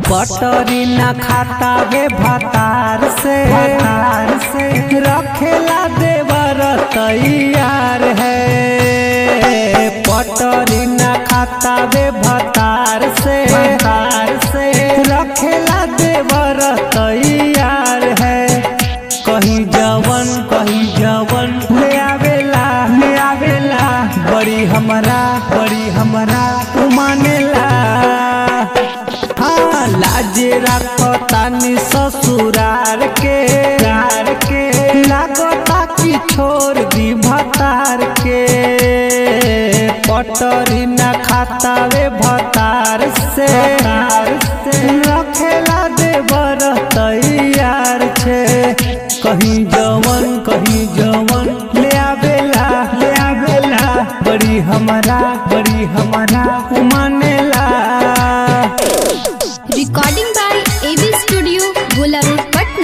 पटरी न खाता वे भतार से भतार से रखेला देवर तैयार है पटरी न खाता वे भतार से भतार से रखेला देवर तैयार है कहीं जवन कहीं जवन ले आवेला ले आवेला बड़ी हमरा बड़ी हमरा उमानेला हाँ लाजे राखो तानी ससुरार के यार के लागता कि छोड़ दी भतार के पटरी न खाता वे भतार से रखेला देवर तैयार छे कहीं जवन कहीं जवन ले आवेला ले आवेला बड़ी हमरा बड़ी हमरा उमानेला recording by AB studio Gola road Patna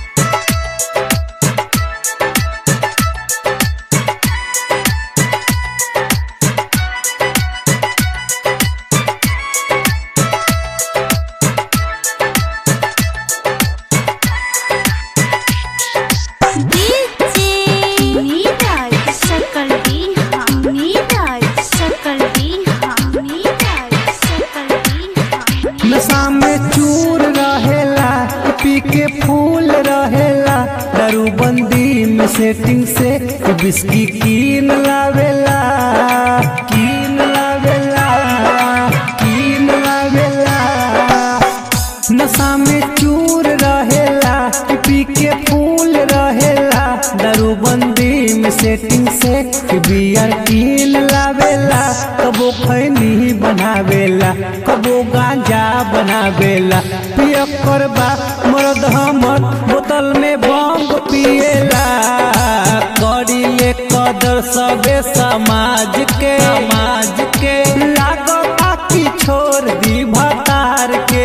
DJ Neeraj सकल बिहानी राज सकल बिहानी राज सकल बिहानी नशा में चूर रहेला पी के फूल रहेला दारू बंदी में सेटिंग से बिस्की कीन लावेला कीन लावेला कीन लावेला नशा में चूर रहेला पी के फूल रहेला दारू बंदी में सेटिंग से बियर कीन लावेला कबो खैनी बनावेला कबो गांजा बनावेला पिय करबा मर्द हमर बोतल में बम पिएला करी ले कदर सबे समाज के समाज के लागता कि छोड़ दी भतार के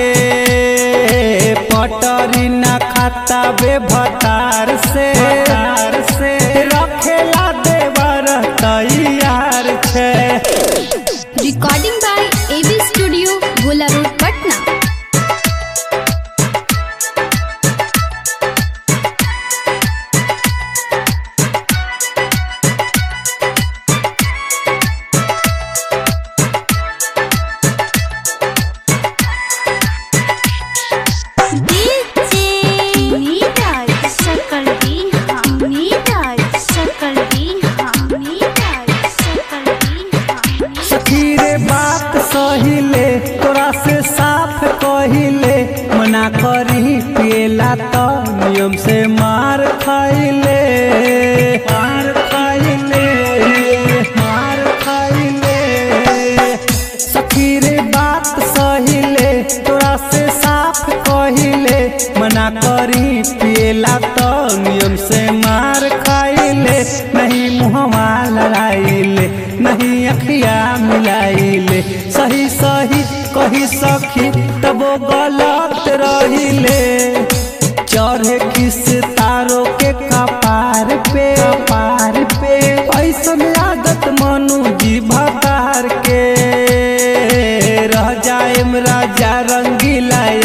पटरी न खाता बे भतार से भतार से रखेला देवर तैयार छे recording by AB studio Gola road Patna DJ Neeraj सकल बिहानी राज सकल बिहानी राज सकल बिहानी सखी रे बात सहिले तोरा से साफ कहिले मना करी पिएला तो नियम से मार खाइले मार खाइले मार खाइले सखी रे बात सहिले तोरा से साफ कहिले मना करी पिएला तो नियम से मार खाइले नहीं मुहवा लड़ाइले नहीं अखिया मिलाइले सही सही कही सखी तबो गलत रहिले चढ़े किस तारो के कपार पे कपार पे ऐसन आदत मनु जी भतार के रह जाएम राजा रंगीला